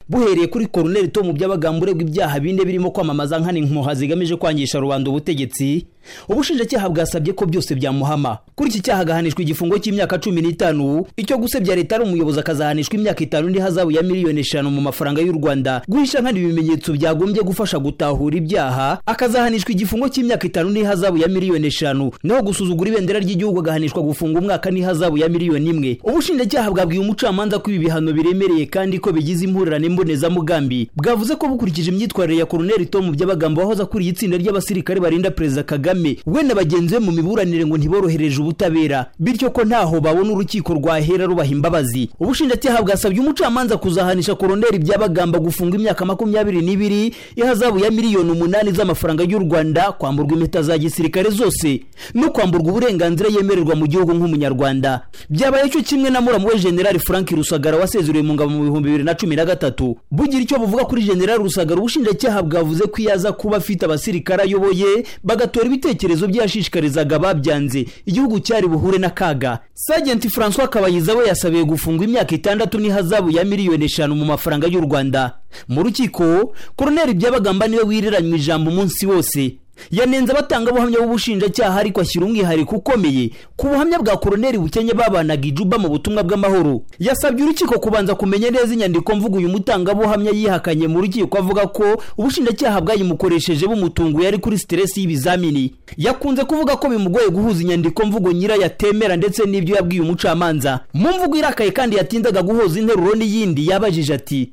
buhereye kuri koroneri tomu by'abagambo uregwa ibyaha bine birimo kwamamaza nkana inkoha zigamije kwangisha rubanda ubutegetsi ubushinjacyaha bwasabye ko byose byamuhama kuri iki cyaha agahanishwa igifungo cy'imyaka cumi n'itanu icyo gusebya leta ari umuyobozi akazahanishwa imyaka itanu n'ihazabu ya miliyoni eshanu mu mafaranga y'u rwanda guhisha nkana ibimenyetso byagombye gufasha gutahura ibyaha akazahanishwa igifungo cy'imyaka itanu n'ihazabu ya miliyoni eshanu naho gusuzugura ibendera ry'igihugu agahanishwa gufunga umwaka n'ihazabu ya miliyoni imwe ubushinjacyaha bwabwiye umucamanza ko ibi bihano biremereye kandi ko bigize impurirane mbonezamugambi bwavuze ko bukurikije imyitwarire ya koroneri tomu by'abagambo wahoze akuriye itsinda ry'abasirikare barinda perezida kagame kagame we na bagenzi be mu miburanire ngo ntiborohereje ubutabera bityo ko ntaho babona urukiko rwahera rubaha imbabazi ubushinjacyaha bwasabye umucamanza kuzahanisha koroneri byabagamba gufunga imyaka makumyabiri n'ibiri ihazabu ya miliyoni umunani z'amafaranga y'u rwanda kwamburwa impeta za gisirikare zose no kwamburwa uburenganzira yemererwa mu gihugu nk'umunyarwanda byabaye cyo kimwe na muramu we generali frank rusagara wasezereye mu ngabo mu bihumbi bibiri na cumi na gatatu bugira icyo buvuga kuri generali rusagara ubushinjacyaha bwavuze ko iyo aza kuba afite abasirikare ayoboye bagatora ibite ibitekerezo bye yashishikarizaga babyanze igihugu cyari buhure n'akaga sajenti francois kabayiza we yasabiye gufungwa imyaka itandatu n'ihazabu ya miliyoni eshanu mu mafaranga y'u rwanda mu rukiko koroneri byabagamba niwe wiriranywe ijambo umunsi wose yanenze abatangabuhamya b'ubushinjacyaha ariko ashyira umwihariko ukomeye ku buhamya bwa koroneri bukenye babanaga ijuba mu butumwa bw'amahoro yasabye urukiko kubanza kumenya neza inyandiko mvugo uyu mutangabuhamya yihakanye mu rukiko avuga ko ubushinjacyaha bwayimukoresheje bumutunguye ari kuri siteresi y'ibizamini yakunze kuvuga ko bimugoye guhuza inyandiko mvugo nyirayo atemera ndetse n'ibyo yabwiye umucamanza mu mvugo irakaye kandi yatindaga guhoza interuro n'iyindi yabajije ati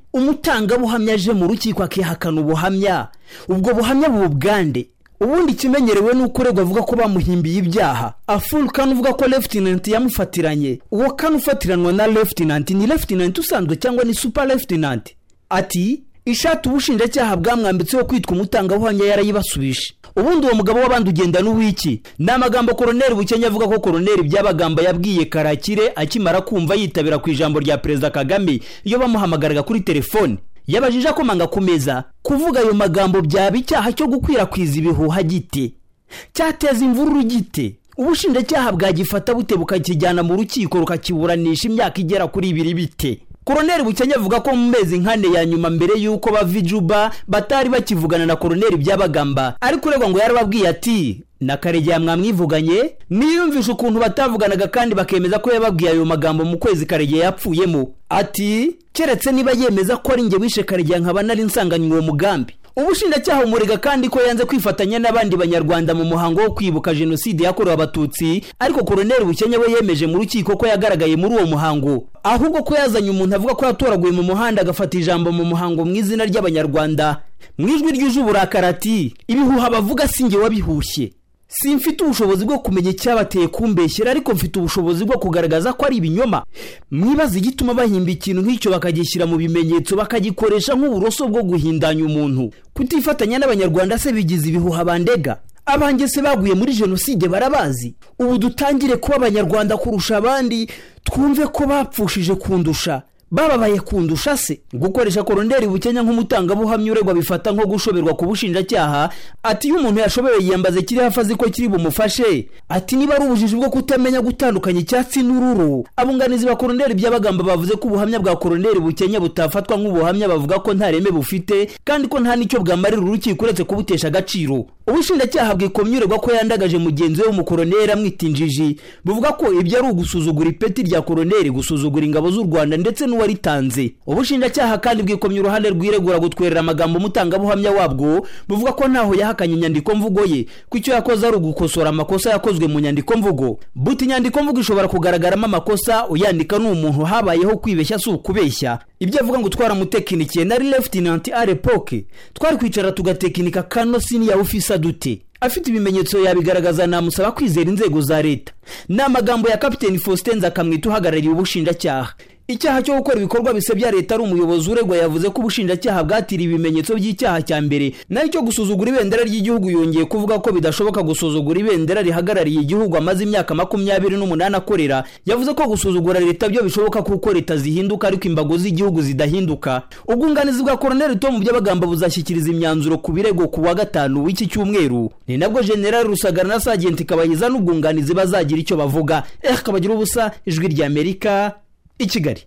umutangabuhamya aje mu rukiko akihakana ubuhamya ubwo buhamya bugande ubundi ikimenyerewe ni uko uregwa avuga ko bamuhimbiye ibyaha afurukani uvuga ko lefutinanti yamufatiranye uwo kane ufatiranwa na lefutinanti ni lefutinanti usanzwe cyangwa ni supa lefutinanti ati ishati ubushinjacyaha bwamwambitseho kwitwa umutangabuhamya yarayibasubije ubundi uwo mugabo w'abandi ugenda n'uwiki ni amagambo koroneri bukenya avuga ko koroneri byabagamba yabwiye karakire akimara kumva yitabira ku ijambo rya perezida kagame iyo bamuhamagaraga kuri telefone yabajije akomanga ku meza kuvuga ayo magambo byaba icyaha cyo gukwirakwiza ibihuha gite cyateza imvururu gite ubushinjacyaha bwagifata bute bukakijyana mu rukiko rukakiburanisha imyaka igera kuri ibiri bite koroneri bukenya avuga ko mu mezi nkane ya nyuma mbere y'uko bava ijuba batari bakivugana na koroneri byabagamba ariko uregwa ngo yarababwiye ati na karegeya mwamwivuganye niyumvisha ukuntu batavuganaga kandi bakemeza ko yababwiye ayo magambo mu kwezi karegeya yapfuyemo ati keretse niba yemeza ko ari njye wishe karegeya nkaba nari nsanganywe uwo mugambi ubushinjacyaha umurega kandi ko yanze kwifatanya n'abandi banyarwanda mu muhango wo kwibuka jenoside yakorewe abatutsi ariko koroneri bukenya we yemeje mu rukiko ko yagaragaye muri uwo muhango ahubwo ko yazanye umuntu avuga ko yatoraguye mu muhanda agafata ijambo mu muhango mu izina ry'abanyarwanda mu ijwi ryuje uburakari ati ibihuha bavuga si njye wabihushye si mfite ubushobozi bwo kumenya icyabateye kumbeshyera ariko mfite ubushobozi bwo kugaragaza ko ari ibinyoma mwibaza igituma bahimba ikintu nk'icyo bakagishyira mu bimenyetso bakagikoresha nk'uburoso bwo guhindanya umuntu kutifatanya n'abanyarwanda se bigize ibihuha bandega abanjye se baguye muri jenoside barabazi ubu dutangire kuba abanyarwanda kurusha abandi twumve ko bapfushije kundusha bababaye kundusha se gukoresha koroneri bukenya nk'umutangabuhamya uregwa bifata nko gushoberwa ku bushinjacyaha ati iyo umuntu yashobewe yiyambaze kiri hafi azi ko kiri bumufashe ati niba ari ubujiji bwo kutamenya gutandukanya icyatsi n'ururu abunganizi ba koroneri by'abagamba bavuze ko ubuhamya bwa koroneri bukenya butafatwa nk'ubuhamya bavuga ko nta reme bufite kandi ko nta n'icyo bwamarira urukiko uretse kubutesha agaciro ubushinjacyaha bwikomye uregwa ko yandagaje mugenzi we w'umukoroneri amwitinjiji buvuga ko ibyo ari ugusuzugura ipeti rya koroneri gusuzugura ingabo z'u rwanda ndetse n'uwa waritanze ubushinjacyaha kandi bwikomye uruhande rwiregura gutwerera amagambo umutangabuhamya wabwo buvuga ko ntaho yahakanye inyandiko mvugo ye ko icyo yakoze ari ugukosora amakosa yakozwe mu nyandiko mvugo buti inyandiko mvugo ishobora kugaragaramo amakosa uyandika ni umuntu habayeho kwibeshya si ukubeshya ibyo avuga ngo twaramutekinikiye nari lefutinanti arepoke twari kwicara tugatekinika kano siniyawufisa dute afite ibimenyetso yabigaragaza namusaba kwizera inzego za leta ni amagambo ya kapiteni faustin nzakamwita uhagarariye ubushinjacyaha icyaha cyo gukora ibikorwa bisebya leta ari umuyobozi uregwa yavuze ko ubushinjacyaha bwatiriye ibimenyetso by'icyaha cya mbere nayo cyo gusuzugura ibendera ry'igihugu yongeye kuvuga ko bidashoboka gusuzugura ibendera rihagarariye igihugu amaze imyaka makumyabiri n'umunani akorera yavuze ko gusuzugura leta byo bishoboka kuko leta zihinduka ariko imbago z'igihugu zidahinduka ubwunganizi bwa koroneri tomu by'abagamba buzashyikiriza imyanzuro ku birego ku wa gatanu w'iki cyumweru ni nabwo generali rusagara na sajenti kabayiza n'ubwunganizi bazagira icyo bavuga eh kabagira ubusa ijwi ry'amerika i kigali